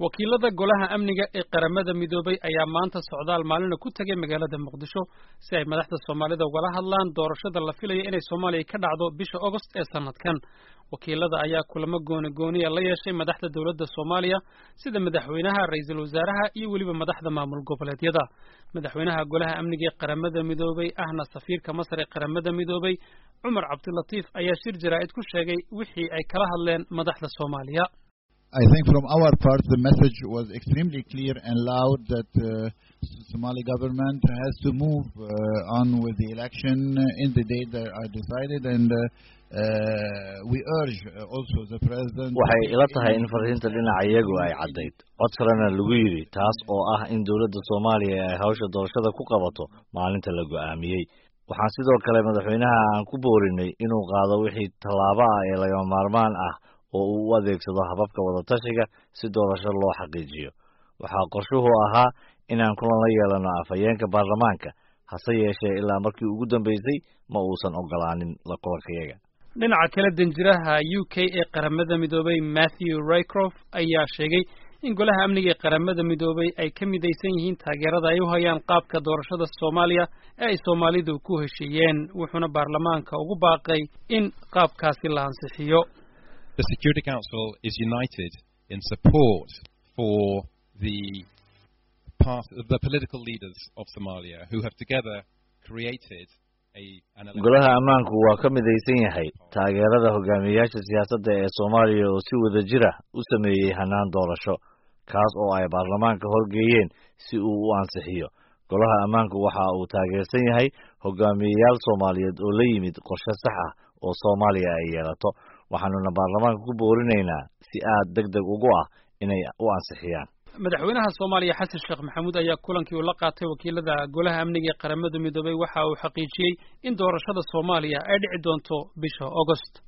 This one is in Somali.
wakiilada golaha amniga ee qaramada midoobay ayaa maanta socdaal maalina ku tegay magaalada muqdisho si ay madaxda soomaalida ugala hadlaan doorashada la filayo inay soomaaliya ka dhacdo bisha ogost ee sanadkan wakiilada ayaa kulamo gooni gooniya la yeeshay madaxda dowladda soomaaliya sida madaxweynaha ra-iisul wasaaraha iyo weliba madaxda maamul goboleedyada madaxweynaha golaha amniga ee qaramada midoobay ahna safiirka masar ee qaramada midoobay cumar cabdilatiif ayaa shir jaraa'id ku sheegay wixii ay kala hadleen madaxda soomaaliya I think from our part the message was extremely clear and loud that uh, Somali government has to move uh, on with the election in the date that are decided and uh, uh, we urge also the president waxay ila tahay in fariinta dhinaca iyagu ay caddayd cod kalena lagu yidhi taas oo ah in dowladda soomaaliya ay hawsha doorashada ku qabato maalinta la go'aamiyey waxaan sidoo kale madaxweynaha aan ku boorinay inuu qaado wixii tallaabo ah ee lagama maarmaan ah oo uu u adeegsado hababka wadatashiga si doorasho loo xaqiijiyo waxaa qorshuhu ahaa inaan kulan la yeelano afhayeenka baarlamaanka hase yeeshee ilaa markii ugu dambeysay ma uusan ogolaanin la kulankayaga dhinaca kale danjiraha u k ee qaramada midoobay matthew rycroft ayaa sheegay in golaha amniga ee qaramada midoobay ay ka midaysan yihiin taageerada ay u hayaan qaabka doorashada soomaaliya ee ay soomaalidu ku heshiiyeen wuxuuna baarlamaanka ugu baaqay in qaabkaasi la ansixiyo The Security Council is united in support for the path, the political leaders of Somalia who have together created a an golaha ammaanku waa ka midaysan yahay taageerada hogaamiyayaasha siyaasadda ee Soomaaliya oo si wada jira u sameeyey hanaan doorasho kaas oo ay baarlamaanka horgeeyeen si uu u ansixiyo golaha ammaanku waxa uu taageersan yahay hogaamiyayaal Soomaaliyeed oo la yimid qorshe sax ah oo Soomaaliya ay yeelato waxaanuna baarlamaanka ku boorinaynaa si aad deg deg ugu ah inay u ansixiyaan madaxweynaha soomaaliya xasan sheekh maxamuud ayaa kulankii uu la qaatay wakiilada golaha amniga ee qaramada midoobay waxa uu xaqiijiyey in doorashada soomaaliya ay dhici doonto bisha ogost